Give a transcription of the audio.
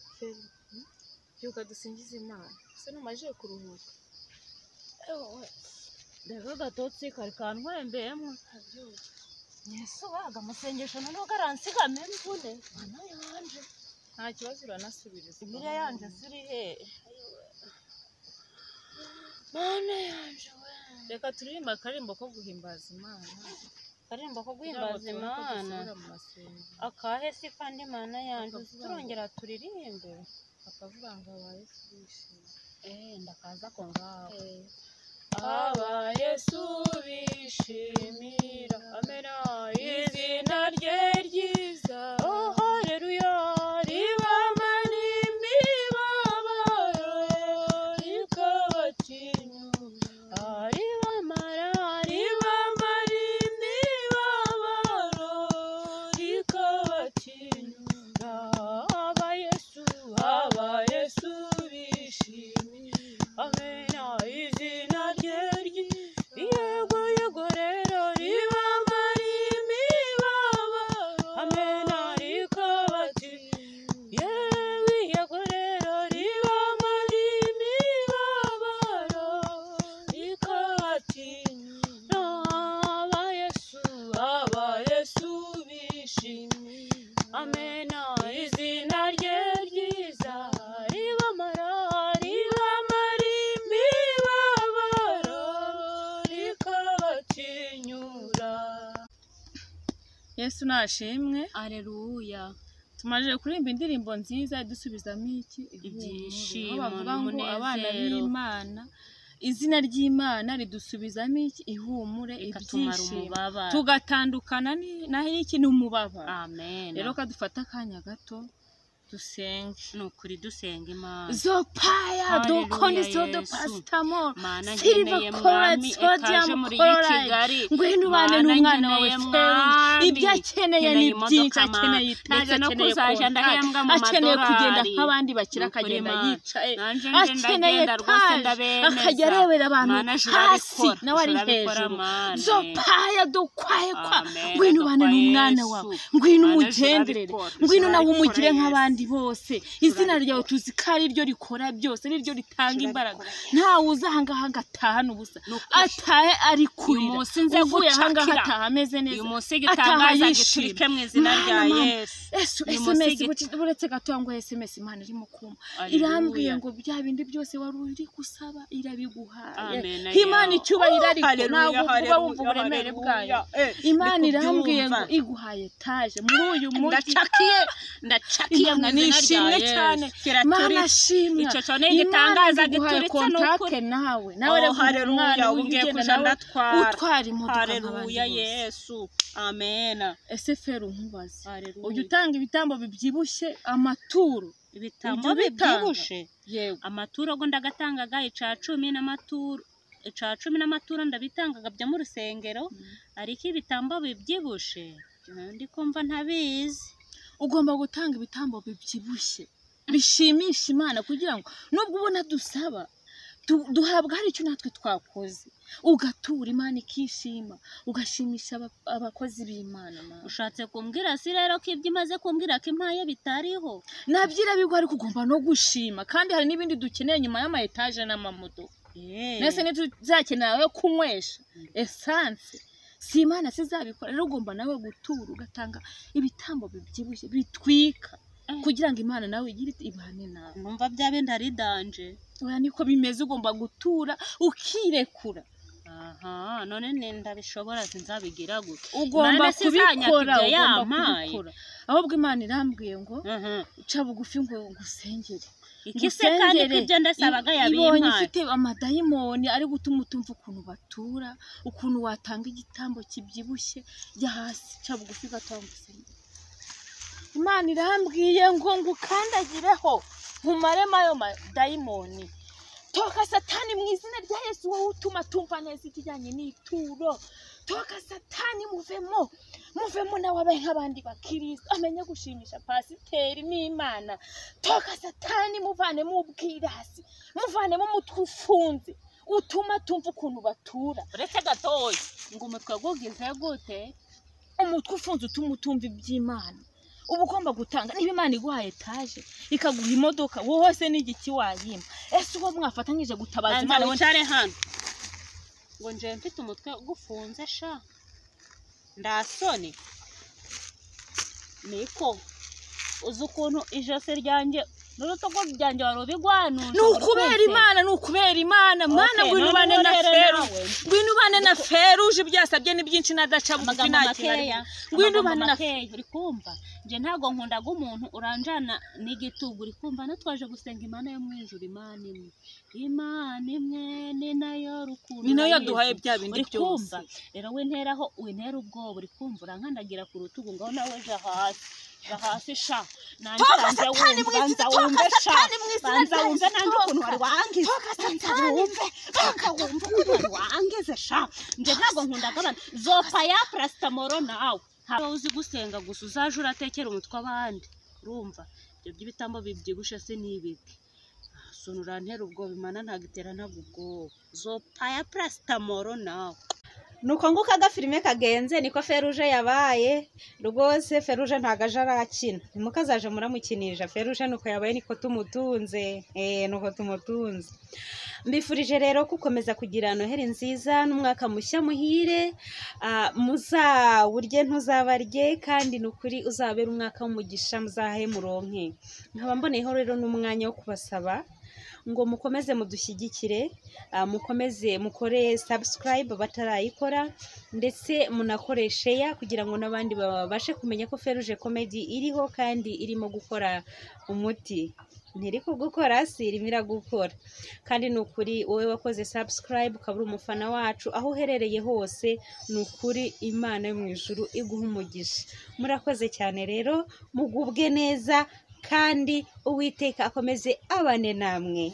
Adele byuka dusingize imana ese numajije kuruhuka rero gatotsi kari kanywembeyemo ntabyumva yesu baga amasengesho noneho karansigamo imvune mana yanje nta kibazo uranasubiriza imirya yanje ziri he mana yanje we reka turirimba akaririmbo ko guhimbaza imana karimba ko kugira ngo guhimbaza tubone uko imana dusubira mu masengesho akahe si kandi mana yanje Akavuga ngo- turongera turirimbe akavuga ngo abaye bishimye eh ndakaza ko ngaho aba yesu bishimira amena izina rye ryiza oh haleluya ribamba n'imibabaro rikabatinyura ari bamara ari ribamba n'imibabaro rikabatinyura aba yesu aba yesu bishimira amena izina rye ryiza yego yego rero ribamba n'imibabaro Amena rikabatinyura yewe yego rero ribamo n'imibabaro rikabatinyura aba yesu aba yesu bishimira amena izina rye ryiza ribamara ribamo n'imibabaro rikabatinyura yesu nashimwe aleluya tumaze kuririmba indirimbo nziza idusubizamo iki Aho Ibyishimo bavuga ngo n'umunezero. abana b'imana izina ry'imana ridusubizamo iki ihumure ikatumara ibyishimo umubabaro tugatandukana ni- naho iki ni umubabaro amena rero kadufata akanya gato dusenge ni ukuri dusenga imana zopaya Haleluya, dokondiso do Yesu. pasitamol mana silver ngeneye colorate mwami sodium ekaje muri iyi chloride kigali ngwino ubane n'umwana wawe ngeneye feri mwami. ibyo akeneye Nkeneye ni imodoka, byinshi Mana. akeneye itaje Ndetse no akeneye kuzaja ndahembwa mu kontari akeneye kugenda madorari. nk'abandi bakira Ni ukuri, akagenda Mana. yicaye Nanje nje akeneye ndagenda rwose etaje ndabemeza. akajya arebera abantu Mana, juru hasi urabikora, nawe ari juru urabikora, hejuru Mana. zopaya dokwaye kwa Amen, ngwino ubane dokwaye n'umwana Yesu. wawe ngwino Mana, juru umugenderere urabikora, ngwino juru nawe urabikora, umugire Yesu. nk'abandi bose izina Turabikora. ryawe tuzi ko ari ryo rikora byose ari ryo ritanga imbaraga Turabikora. ntawe uza ahangaha ngo atahane ubusa Ni ukuri. atahe ari Uyu kurira munsi nze uvuye ahangaha gucakira. ataha ameze neza uyu munsi ataha gitangaza yishimye. giturike mu izina Mana, rya Mana, yesu Yesu Uyu munsi SMS git- buci- uretse gato yangu SMS Imana irimo kumpa Haleluya. irambwiye ngo bya bindi byose wari uri gusaba irabiguhaye Amen, Imana yeah. icyubahiro Oh, ariko haleluya, ntabwo uba wumva haleluya, uburemere bwayo haleluya. Eh, Imana ndi irambwiye ngo kubyumva. iguhaye etaje muri uyu mujyi ndacakiye ndacakiye mu Imana izina rya nishimwe cyane yesu kiraturi Mana shimwa Icyo cyo ni Imana igitangaza iguhaye gituritse ni kontakte ukuri. nawe nawe nawe reka umuntu haleluya umwana ubu ngiye wigenda kuja nawe ndatwara utwara imodoka haleluya nk'abandi bose. yesu amena ese feri unkubaze ujya haleluya utanga ibitambo bibyibushye amaturo ibitamo ujya ubitanga? bibyibushe yego amaturo go ndagatangaga ica cumi n'amaturo ica cumi n'amaturo ndabitangaga byo mu rusengero ariko ibitambo bibyibushe eh, ndi kumva ntabizi ugomba gutanga ibitambo bibyibushye bishimisha imana kugira ngo nubwo ubona dusaba du- duhabwa hari icyo natwe twakoze ugatura imana ikishima ugashimisha aba- abakozi b'imana nawe. ushatse kumbwira si rero ko ibyo imaze kumbwira ko impaye bitariho nabyo irabigwa ariko ugomba no gushima kandi hari n'ibindi dukeneye nyuma y'ama etaje n'amamodoka Eh, mbese ntituzakenera ayo kunywesha esanse si imana sizabikora rero ugomba nawe gutura ugatanga ibitambo bibyibushye bitwika Eh. kugira ngo imana nawe igire iti- ibane nawe numva bya bindi ari danje oya niko bimeze ugomba gutura ukirekura aha none ni ndabishobora sinzabigira gute ugomba Imana sizanyaka kubikora ibyo ugomba yampaye. kubikora ahubwo imana irambwiye ngo Mhm. uca bugufi ngo ngusengere iki se kandi ko Ngusengere. ibyo ndasabaga ibonye yabimpaye ifite amadayimoni ari gutuma utumva ukuntu batura ukuntu watanga igitambo kibyibushye jya hasi ca bugufi gatanga usengere imana irambwiye ngo ngukandagireho nkumaremo ayo madayimoni toka satani mu izina rya yesu wowe utuma tumva neza ikijyanye n'ituro toka satani muvemo muvemo nawe abaye nk'abandi bakirisitu amenye gushimisha pasiteri n'imana toka satani muvanemo ubwirasi muvanemo umutwe ufunze utuma tumva ukuntu batura uretse gatoya ngo umutwe gugize gute umutwe ufunze utuma utumva iby'imana uba ugomba gutanga niba imana iguha etaje ikaguha imodoka wowe se n'igiki wayima ese uwo mwafatanyije gutabaza banza imana we wicare hano ngo nje mfite umutwe gufunze sha ndasone niko uzi ukuntu ijosi ryanjye n'urutugu ryanjye wari ubigwanuje ni ukubera imana ni ukubera imana mana ngwino ubane na feru ngwino ubane na feruje ibyo yasabye ni byinshi n'adaca bugufi amagambo nta kintu ari makeya ngwino amagambo ubane na makeya uri kumva nje ntabwo nkundaga umuntu uranjana n'igitugu uri kumva natwaje gusenga imana yo mu ijuru imana imwe imana imwe ni nayo rukundo ni nayo urayizi. yaduhaye bya bindi uri byose kumva rero winteraho wintera ubwoba uri kumva urankandagira ku rutugu ngaho nawe ja hasi ja hasi sha nanjye Toka banza satani mu wumve banza izina- wumve toka sha satani mu izina banza rya wumve Yesu, nanjye ukuntu toka. wari wangize Toka banza satani wumve banza wumve ukuntu wari wangize sha nje ntabwo nkundaga abantu zopa ya parasitamoro nawe ntabwo uzi gusenga gusa uzaje uratekera umutwe abandi urumva ibyo by'ibitambo bibyibushe se ni ibiki sunu urantera ubwoba imana ntabwo iteranaga ubwoba zopa ya parasitamoro nawe nuko nguko agafilime kagenze niko feruje yabaye rwose feruje ntago aje arakina ntimukazaje muramukinisha feruje nuko yabaye niko tumutunze eh nuko tumutunze mbifurije rero gukomeza kugira noheri nziza n'umwaka mushya muhire Ah, muzawurye ntuzabarye kandi ni ukuri uzabera umwaka w'umugisha muzahe muronke nkaba mboneyeho rero n'umwanya wo kubasaba ngo mukomeze mudushyigikire ah, mukomeze mukore subscribe batarayikora ndetse munakore share kugira ngo n'abandi babashe kumenya ko feruje comedy iriho kandi irimo gukora umuti ntiri kugukora si irimo iragukora kandi ni ukuri wowe wakoze subscribe ukaba uri umufana wacu aho uherereye hose ni ukuri imana yo mu ijuru iguha umugisha murakoze cyane rero mugubwe neza kandi uwiteka akomeze abane namwe